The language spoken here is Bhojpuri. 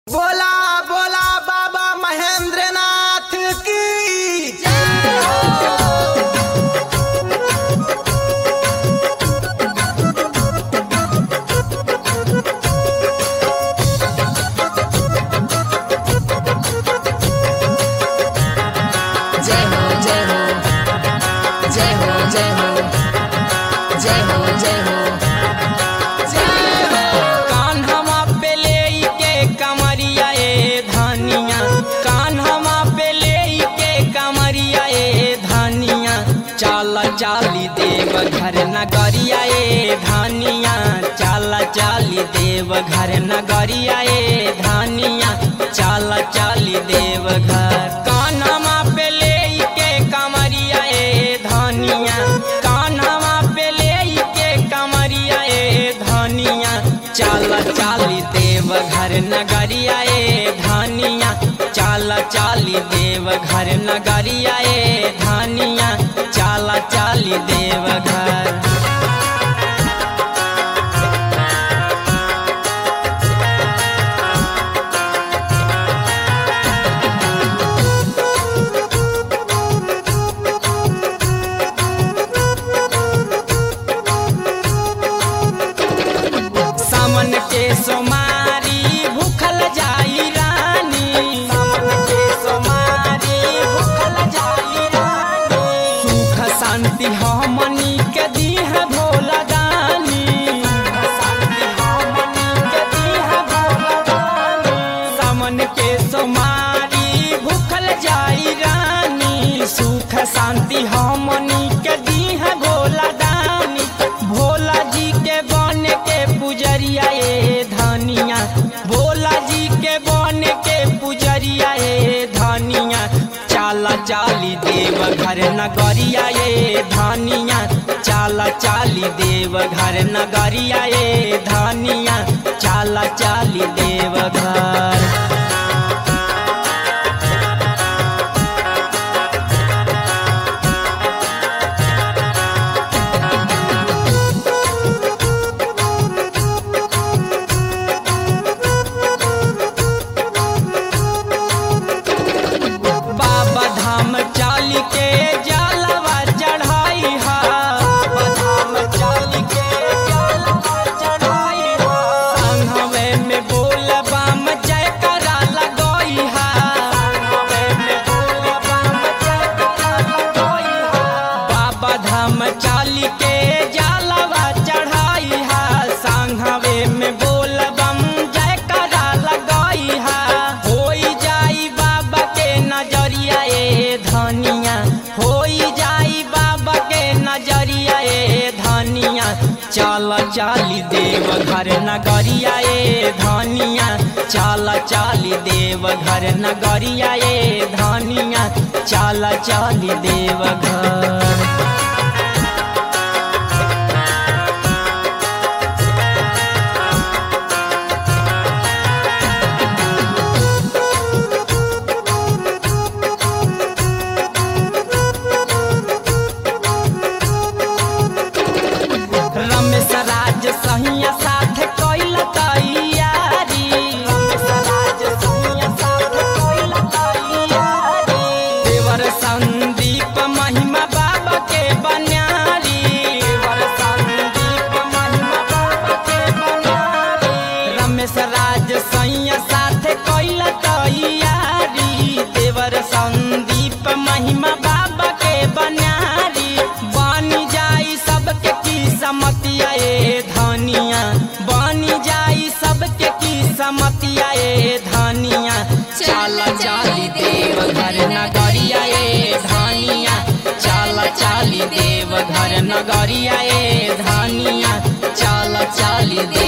बोला बोला बाबा महेंद्रनाथ की जय हो जय हो जय हो जय हो जय हो जय हो जय हो कान्हवा पे ले के कमरिया ए धानिया कान्हवा पे ले के कमरिया ए धानिया चाल चाली देव घर नगरिया ए धानिया चाल चाली देव घर नगरिया ए धानिया चाल चाली देव घर कान्हवा पे ले के कमरिया ए धानिया कान्हवा पे ले के कमरिया ए धानिया चाल चाली देव घर नगरिया ए धानिया चाल चाली देव घर नगरिया ए धानिया चाल चाली देव घर सामन के सोमारी भूखल जाई रानी सामन के सोमारी भूखल जाई रानी सुख शांति हमनी के दीह भोला दानी सुख शांति हमनी के दीह भोला दानी सामन के सोमारी भूखल जाई रानी सुख शांति हमनी के दीह भोला दानी भोला जी के बन के पुजरिया ए धनिया भोला जी के बन के पुजरिया ए धनिया चाला चाली देव घर नगरिया ए धनिया चाला चाली देव घर नगरिया ए धनिया चाला चाली देव घर बाबा धाम चाल के जलवा चढ़ाई हा बाबा धाम चाल के जलवा चढ़ाई हा संघवे में बोल बम जय करा लगोई हा संघवे में बोल बम जय करा लगोई हा बाबा धाम चाल के जलवा चढ़ाई हा संघवे में बोल बम जय करा लगोई हा होई जाई बाबा के नजरिया ए धनिया होई जाई बाबा के नजरिया ए धनिया चल चाली देव घर नगरिया ए धनिया चल चाली देव घर नगरिया ए धनिया चल चाली देव घर रमेश राज सहिया साथ कैल तैयारी रमेश राज सहिया साथ कैल तैयारी देवर संदीप महिमा बाबा के बन्यारी देवर संदीप महिमा बाबा के बन्यारी रमेश राज सहिया साथ कैल तैयारी देवर संदीप महिमा बाबा के बन्यारी बनी जाई सबके की समतिया ए धनिया बनी जाई सबके की समतिया ए धनिया चाल चाली देव घर नगरिया ए धनिया चाल चाली देव घर नगरिया ए धनिया चाल चाली देव